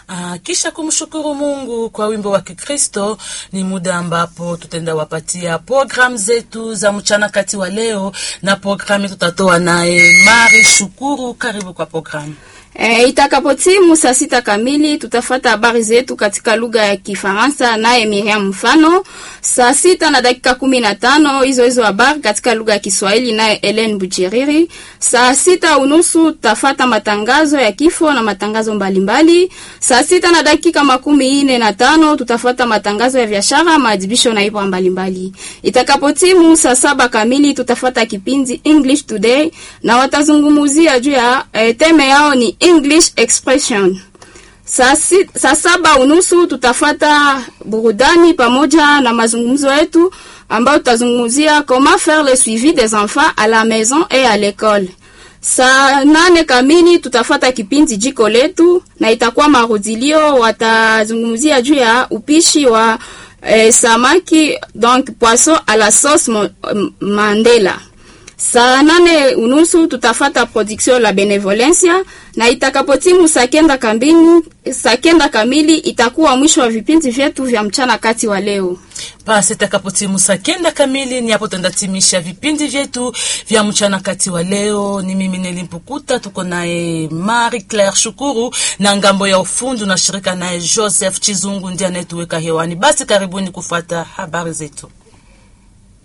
Ah, kisha kumshukuru Mungu kwa wimbo wa Kikristo, ni muda ambapo tutaenda wapatia programu zetu za mchana kati wa leo, na programu tutatoa naye Mari Shukuru. Karibu kwa programu. E, itakapotimu saa sita kamili tutafata habari zetu katika lugha ya Kifaransa naye Miriam Mfano. Saa sita na dakika kumi na tano hizo hizo habari katika lugha ya Kiswahili naye Ellen Bujiriri. Saa sita unusu tutafata matangazo ya kifo na matangazo mbalimbali. Saa sita na dakika makumi ine na tano tutafata matangazo ya biashara, maadhibisho na ibra mbalimbali. Itakapotimu saa saba kamili tutafata kipindi English Today na watazungumuzia juu ya e, teme yao ni English expression. Saa, si, saa saba unusu tutafata burudani pamoja na mazungumzo yetu ambayo tutazungumzia comment faire le suivi des enfants à la maison et à l'école. Saa nane kamili tutafata kipindi jiko letu na itakuwa marudilio, watazungumzia juu ya upishi wa eh, samaki donc poisson à la sauce mo, Mandela. Saa nane unusu tutafata production la benevolencia na itakapotimu saa kenda kamili, saa kenda kamili itakuwa mwisho wa vipindi vyetu vya mchana kati wa leo. Basi itakapotimu saa kenda kamili ni hapo tendatimisha vipindi vyetu vya mchana kati wa leo. Ni mimi Nelimpukuta, tuko naye Marie Claire Shukuru na ngambo ya ufundi na shirika naye Joseph Chizungu ndiye anayetuweka hewani. Basi karibuni kufuata habari zetu.